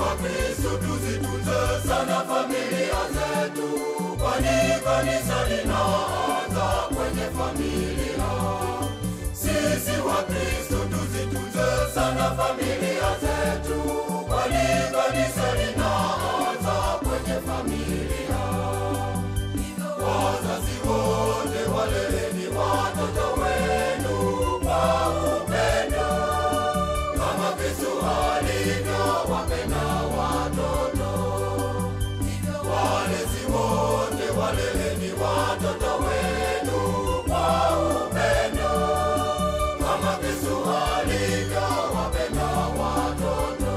Wakristo tuzitunze sana familia zetu, kwani kanisa linaanza kwenye familia. Sisi Wakristo tuzitunze sana familia zetu, kwani kanisa linaanza kwenye familia. Wazazi wote waleleni watoto wenu kwa upendo, kama Kristo alivyowapenda watoto. Walezi wote waleleni watoto wenu kwa upendo, kama Kristo alivyowapenda watoto.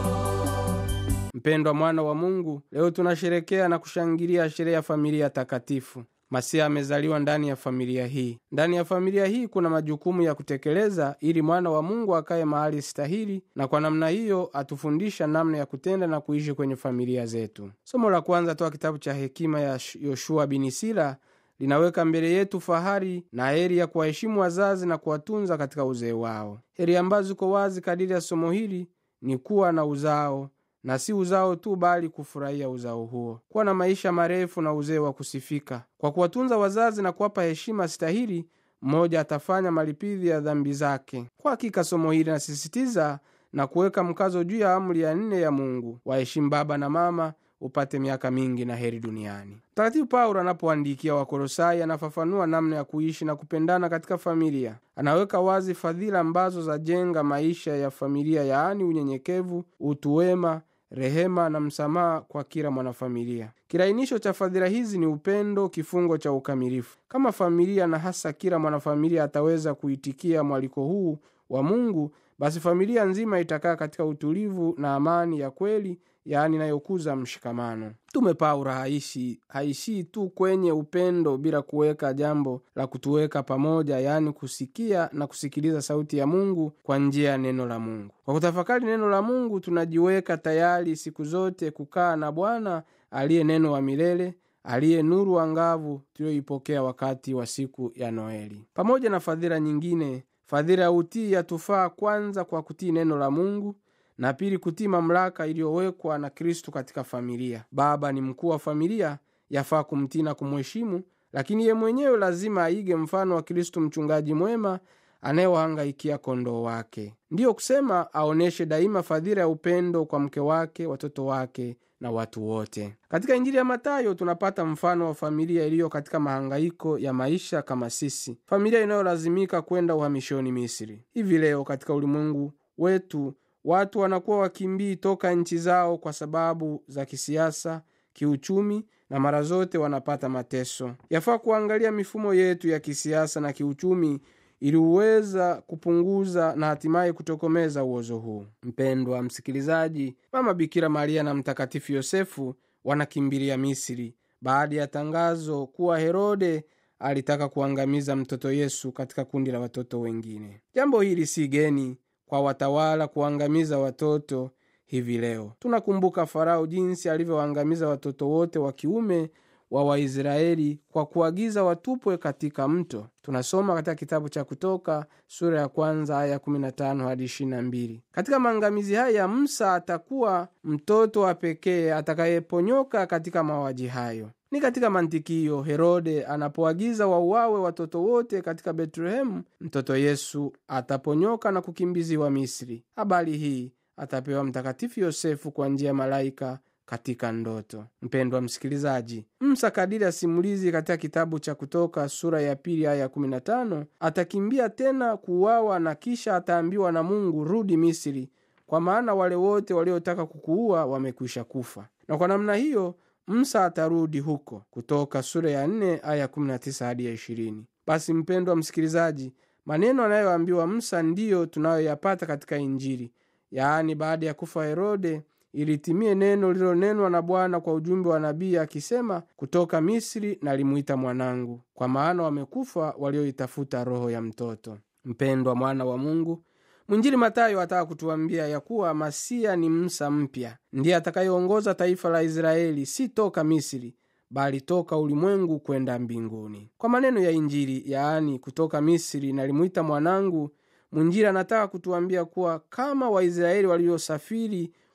Mpendwa mwana wa Mungu, leo tunasherekea na kushangilia sherehe ya familia takatifu. Masiha amezaliwa ndani ya familia hii. Ndani ya familia hii kuna majukumu ya kutekeleza ili mwana wa Mungu akaye mahali stahili, na kwa namna hiyo atufundisha namna ya kutenda na kuishi kwenye familia zetu. Somo la kwanza toa kitabu cha hekima ya Yoshua bin Sira linaweka mbele yetu fahari na heri ya kuwaheshimu wazazi na kuwatunza katika uzee wao. Heri ambazo ziko wazi kadiri ya somo hili ni kuwa na uzao na si uzao tu bali kufurahia uzao huo, kuwa na maisha marefu na uzee wa kusifika. Kwa kuwatunza wazazi na kuwapa heshima stahili, mmoja atafanya malipidhi ya dhambi zake. Kwa hakika somo hili linasisitiza na kuweka mkazo juu ya amri ya nne ya Mungu, waheshimu baba na mama upate miaka mingi na heri duniani. Mtakatifu Paulo anapoandikia Wakolosai anafafanua namna ya kuishi na kupendana katika familia. Anaweka wazi fadhila ambazo zajenga maisha ya familia, yaani unyenyekevu, utu wema, rehema na msamaha kwa kila mwanafamilia. Kirainisho cha fadhila hizi ni upendo, kifungo cha ukamilifu. Kama familia na hasa kila mwanafamilia ataweza kuitikia mwaliko huu wa Mungu, basi familia nzima itakaa katika utulivu na amani ya kweli, yaani inayokuza mshikamano. Mtume Paulo haishi haishii tu kwenye upendo bila kuweka jambo la kutuweka pamoja, yaani kusikia na kusikiliza sauti ya Mungu kwa njia ya neno la Mungu. Kwa kutafakari neno la Mungu, tunajiweka tayari siku zote kukaa na Bwana aliye neno wa milele aliye nuru angavu tuliyoipokea wakati wa siku ya Noeli. Pamoja na fadhila nyingine, fadhila ya utii yatufaa kwanza kwa kutii neno la Mungu na pili kutii mamlaka iliyowekwa na Kristu katika familia. Baba ni mkuu wa familia, yafaa kumtii na kumheshimu, lakini ye mwenyewe lazima aige mfano wa Kristu, mchungaji mwema anayewahangaikia kondoo wake. Ndiyo kusema aonyeshe daima fadhila ya upendo kwa mke wake, watoto wake na watu wote. Katika Injili ya Matayo tunapata mfano wa familia iliyo katika mahangaiko ya maisha kama sisi, familia inayolazimika kwenda uhamishoni Misri. Hivi leo katika ulimwengu wetu watu wanakuwa wakimbii toka nchi zao kwa sababu za kisiasa, kiuchumi na mara zote wanapata mateso. Yafaa kuangalia mifumo yetu ya kisiasa na kiuchumi ili uweza kupunguza na hatimaye kutokomeza uozo huu. Mpendwa msikilizaji, Mama Bikira Maria na Mtakatifu Yosefu wanakimbilia Misri baada ya tangazo kuwa Herode alitaka kuangamiza mtoto Yesu katika kundi la watoto wengine. Jambo hili si geni kwa watawala kuangamiza watoto. Hivi leo tunakumbuka Farao jinsi alivyoangamiza watoto wote wa kiume wa Waisraeli kwa kuagiza watupwe katika mto. Tunasoma katika kitabu cha Kutoka sura ya kwanza aya 15 hadi 22. Katika maangamizi haya, Musa atakuwa mtoto wa pekee atakayeponyoka katika mauaji hayo. Ni katika mantiki hiyo Herode anapoagiza wauawe watoto wote katika Betlehemu, mtoto Yesu ataponyoka na kukimbiziwa Misri. Habari hii atapewa Mtakatifu Yosefu kwa njia ya malaika katika ndoto. Mpendwa msikilizaji, Musa kadiri ya simulizi katika kitabu cha Kutoka sura ya pili aya ya 15 atakimbia tena kuuawa, na kisha ataambiwa na Mungu, rudi Misri, kwa maana wale wote waliotaka kukuua wamekwisha kufa. Na kwa namna hiyo Musa atarudi huko. Kutoka sura ya 4 aya 19 hadi ya 20. Basi mpendwa msikilizaji, maneno anayoambiwa Musa ndiyo tunayoyapata katika Injili, yaani baada ya kufa Herode ilitimie neno lililonenwa na Bwana kwa ujumbe wa nabii akisema, kutoka Misri nalimuita mwanangu, kwa maana wamekufa walioitafuta roho ya mtoto. Mpendwa mwana wa Mungu, mwinjili Matayo ataka kutuambia ya kuwa Masia ni Musa mpya, ndiye atakayeongoza taifa la Israeli, si toka Misri bali toka ulimwengu kwenda mbinguni. Kwa maneno ya Injili, yaani kutoka Misri nalimuita mwanangu, mwinjili anataka kutuambia kuwa kama Waisraeli waliosafiri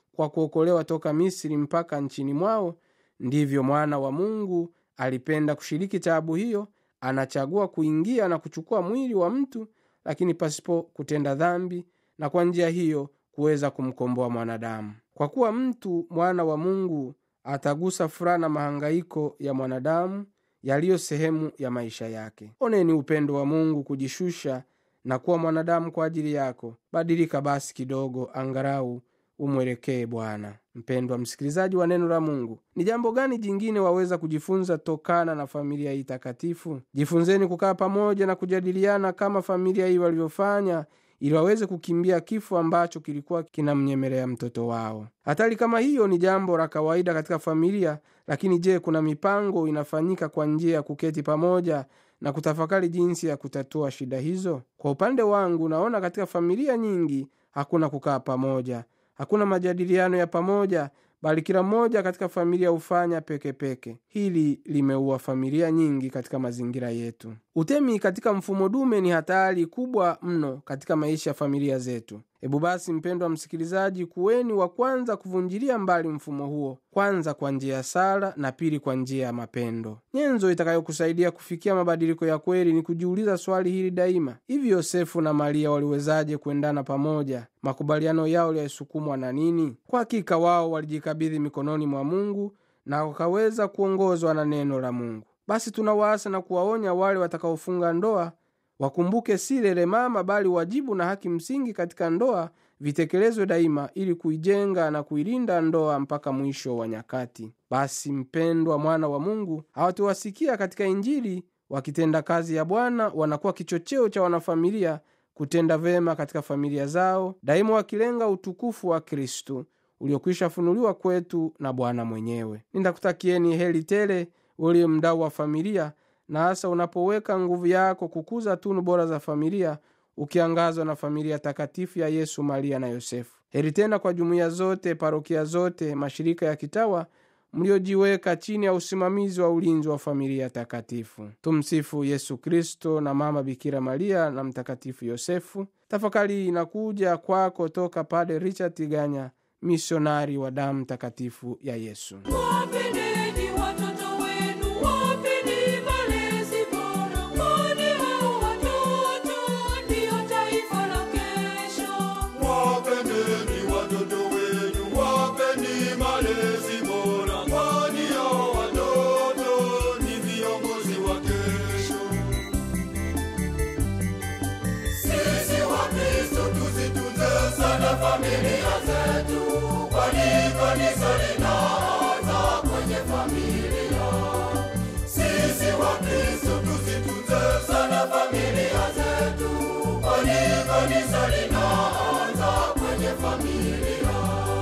kwa kuokolewa toka misri mpaka nchini mwao ndivyo mwana wa mungu alipenda kushiriki taabu hiyo anachagua kuingia na kuchukua mwili wa mtu lakini pasipo kutenda dhambi na kwa njia hiyo kuweza kumkomboa mwanadamu kwa kuwa mtu mwana wa mungu atagusa furaha na mahangaiko ya mwanadamu yaliyo sehemu ya maisha yake oneni upendo wa mungu kujishusha na kuwa mwanadamu kwa ajili yako badilika basi kidogo angarau umwelekee bwana mpendwa msikilizaji wa neno la mungu ni jambo gani jingine waweza kujifunza tokana na familia hii takatifu jifunzeni kukaa pamoja na kujadiliana kama familia hii walivyofanya ili waweze kukimbia kifo ambacho kilikuwa kinamnyemelea mtoto wao hatari kama hiyo ni jambo la kawaida katika familia lakini je kuna mipango inafanyika kwa njia ya kuketi pamoja na kutafakari jinsi ya kutatua shida hizo kwa upande wangu naona katika familia nyingi hakuna kukaa pamoja hakuna majadiliano ya pamoja bali kila mmoja katika familia hufanya peke peke hili limeua familia nyingi katika mazingira yetu utemi katika mfumo dume ni hatari kubwa mno katika maisha ya familia zetu hebu basi mpendwa msikilizaji kuweni wa kwanza kuvunjilia mbali mfumo huo kwanza kwa njia ya sala na pili kwa njia ya mapendo nyenzo itakayokusaidia kufikia mabadiliko ya kweli ni kujiuliza swali hili daima hivi yosefu na maria waliwezaje kuendana pamoja makubaliano yao yalisukumwa na nini kwa hakika wao walijikabidhi mikononi mwa mungu na wakaweza kuongozwa na neno la mungu basi tunawaasa na kuwaonya wale watakaofunga ndoa wakumbuke si lele mama bali wajibu na haki msingi katika ndoa vitekelezwe daima ili kuijenga na kuilinda ndoa mpaka mwisho wa nyakati basi mpendwa mwana wa mungu hawatuwasikia katika injili wakitenda kazi ya bwana wanakuwa kichocheo cha wanafamilia kutenda vema katika familia zao daima wakilenga utukufu wa kristu uliokwisha funuliwa kwetu na bwana mwenyewe nindakutakieni heli tele uliye mdau wa familia na hasa unapoweka nguvu yako kukuza tunu bora za familia ukiangazwa na familia takatifu ya yesu maria na yosefu heri tena kwa jumuiya zote parokia zote mashirika ya kitawa mliojiweka chini ya usimamizi wa ulinzi wa familia takatifu tumsifu yesu kristo na mama bikira maria na mtakatifu yosefu tafakari inakuja kwako toka pade richard tiganya misionari wa damu takatifu ya yesu Wapendeni watoto wenu, wapeni malezi bora, kwani hao watoto ndio taifa la kesho. Wapendeni watoto wenu, wapeni malezi bora, kwani hao watoto ni viongozi wa kesho. Sisi Wakristo tuzitunze sana familia zetu, kwani kanisa linaanza kwenye familia. Sisi Wakristo tuzitunze sana familia zetu, kwani kanisa linaanza kwenye familia.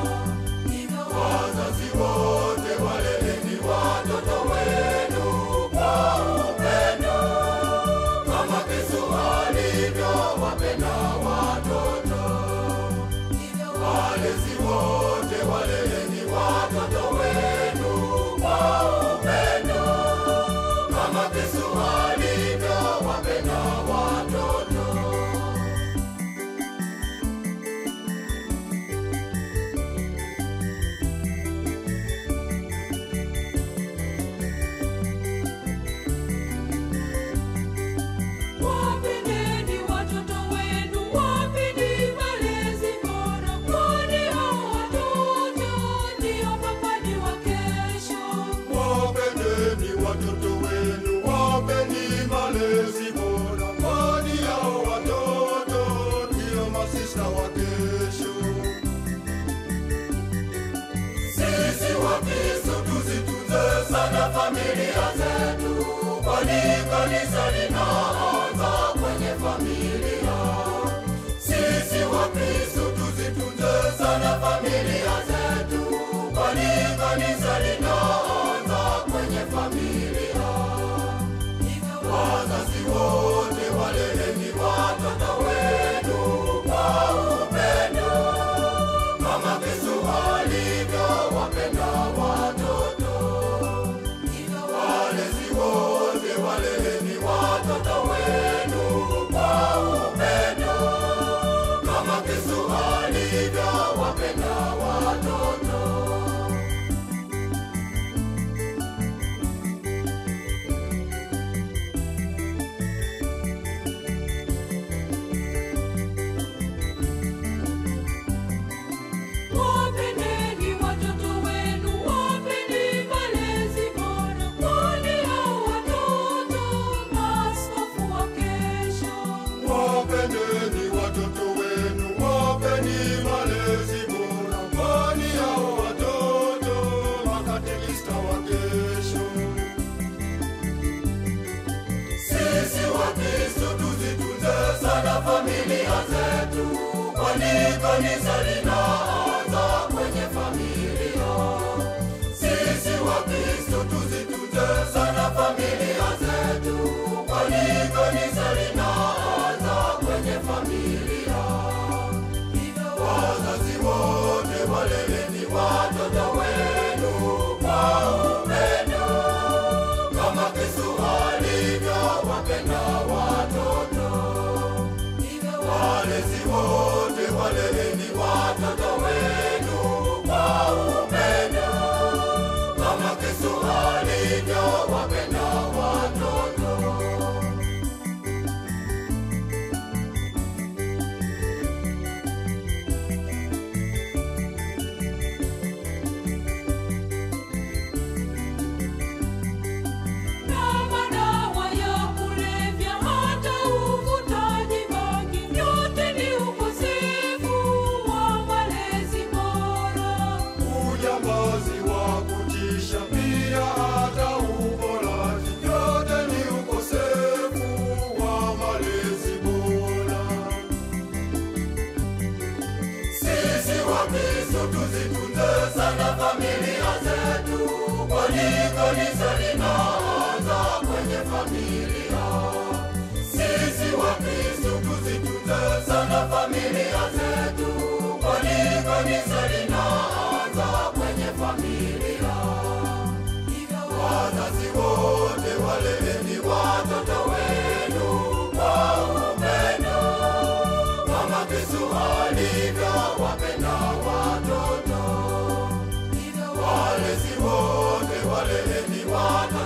Wazazi wote waleleni watoto wenu kwa upendo, kama Kristo alivyowapenda watoto. Walezi wote waleleni watoto wenu kwa upendo, kama Kristo alivyowapenda watoto. Wapendeni watoto wenu, wapeni malezi bora, kwani hao watoto ndio mapaji wa kesho. Wapendeni watoto wenu, wapeni malezi bora, kwani hao watoto ndio masista wa kesho. Sisi Wakristo tuzitunze sana familia zetu, kwani kanisa linaanza kwenye familia. Sisi Wakristo tuzitunze sana familia zetu, kwani kanisa linaanza kwenye familia. Wazazi wote waleleni watoto wenu kwa upendo, kama Kristo alivyowapenda watoto. Walezi wote waleleni watoto wenu kwa upendo, kama Kristo alivyowapenda watoto. familia zetu, kwani kanisa linaanza kwenye familia. Sisi Wakristo tuzitunze sana familia zetu, kwani kanisa linaanza kwenye familia. Wazazi wote waleleni watoto wenu kwa upendo, kama Kristo alivyowapenda watoto. Walezi wote waleleni watoto wenu kwa upendo, kama Kristo alivyowapenda watoto. Na madawa ya kulevya hata uvutaji bangi, yote ni ukosefu wa malezi bora. Ujambazi wa kutisha pia hata uporaji, yote ni ukosefu wa malezi bora. Sisi Wakristo tuzitunze sana familia zetu, kwani kanisa linaanza kwenye familia. Sisi Wakristo tuzitunze sana familia zetu, kwani kanisa linaanza kwenye familia. Wazazi wote waleleni watoto wenu kwa upendo, kama Kristo alivyowapenda watoto. Walezi wote waleleni watoto